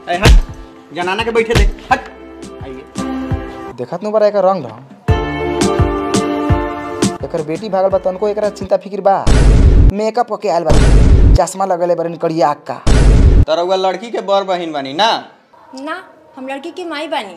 ए हट जनाना के बैठे दे हट आइए देखत नु बड़ा एकर रंग ढंग एकर बेटी भागल बा तनको एकरा चिंता फिकिर बा मेकअप होके आयल बा चश्मा लगले बरन करिया अक्का तरौआ लड़की के बड़ बहिन बनी ना ना हम लड़की की माई बानी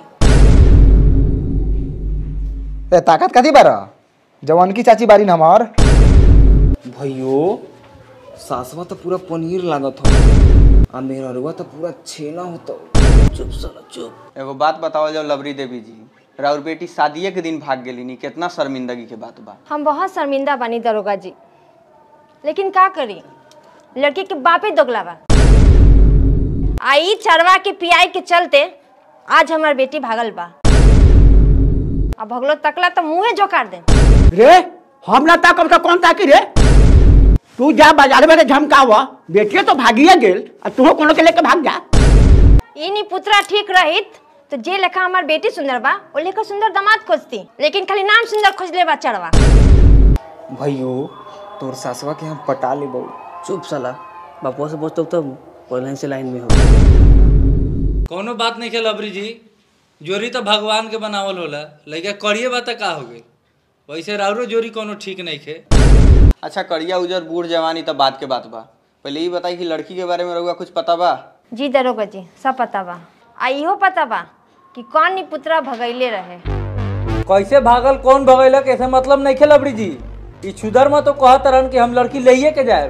ए ताकत कथी बार जवान की चाची बारी न हमार भैयो सासवा तो पूरा पनीर लागत हो आ मेरा रुआ तो पूरा छेना होता चुप साला चुप एगो बात बताओ जाओ लवरी देवी जी राउर बेटी शादिये के दिन भाग गेली नी कितना शर्मिंदगी के बात बा हम बहुत शर्मिंदा बानी दरोगा जी लेकिन का करी लड़की के बापे दोगला बा आई चरवा के पियाई के चलते आज हमार बेटी भागल बा अब भगलो तकला तो मुंहे जोकार दे रे हम ना ताकब तो कौन ताकी रे तू जा बाजार में झमकावा बेटिए तो भागिए गेल आ तू कोनो के लेके भाग जा इनी पुत्रा ठीक रहित तो जे लेखा हमार बेटी सुंदर बा ओ लेखा सुंदर दामाद खोजती लेकिन खाली नाम सुंदर खोजले बा चढ़वा भैयो तोर सासवा के हम पटा ले बहु चुप साला बापुआ से पूछता तब पहले से लाइन में हो कोनो बात नहीं खेल अबरी जी जोरी तो भगवान के बनावल होला लइका करिए बात का हो गई वैसे राउरो जोरी कोनो ठीक नहीं खे अच्छा करिया उजर बूढ़ जवानी तो बात के बात बा पहले ये बताई कि लड़की के बारे में रहुआ कुछ पता बा जी दरोगा जी सब पता बा आ इहो पता बा कि कौन नी पुत्रा भगैले रहे कैसे भागल कौन भगैलक ऐसे मतलब नहीं खेल अबरी जी ई छुदर में तो कहत रहन कि हम लड़की लइये के जाए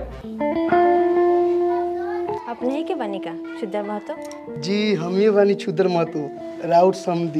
अपने ही के बनी का शुद्ध महतो जी हम ही बानी छुदर महतो राउत समदी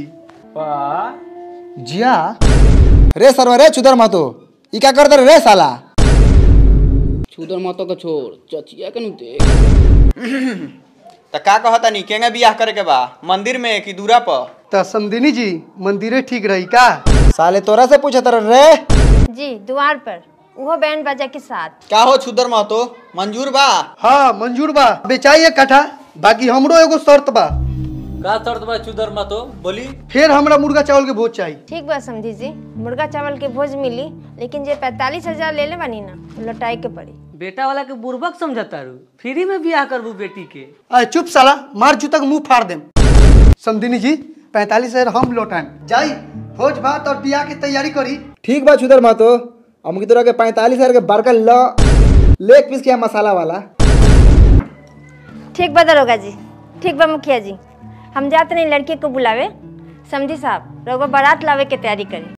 जिया रे सरवा रे चुदर मातो ई का करत रे साला छुदर मातो का छोड़ चचिया के नु देख तो का कहता नी केंगे बियाह करे के बा मंदिर में कि दूरा पर त समदिनी जी मंदिरे ठीक रही का साले तोरा से पूछत रे जी द्वार पर वो बैंड बाजा के साथ का हो छुदर महतो मंजूर बा हाँ मंजूर बा बेचाइए कट्ठा बाकी हमरो एगो शर्त बा का शर्त बा चुदर मा तो बोली फिर हमरा मुर्गा चावल के भोज चाहिए ठीक बा समझी जी मुर्गा चावल के भोज मिली लेकिन जे पैतालीस हजार ले ले बनी ना लौटाई के पड़ी बेटा वाला के बुर्बक समझता रू फ्री में बियाह करबू बेटी के अरे चुप साला मार जूता के मुंह फाड़ देम समदिनी जी पैंतालीस हजार हम लौटाएम जाई भोज भात और बियाह की तैयारी करी ठीक बा चुदर मातो हम की तोरा के पैंतालीस हजार के बड़का ल लेग पीस के मसाला वाला ठीक बा दरोगा जी ठीक बा मुखिया जी हम जाते नहीं लड़के को बुलावे समझी साहब रघुआ बारात लावे के तैयारी करी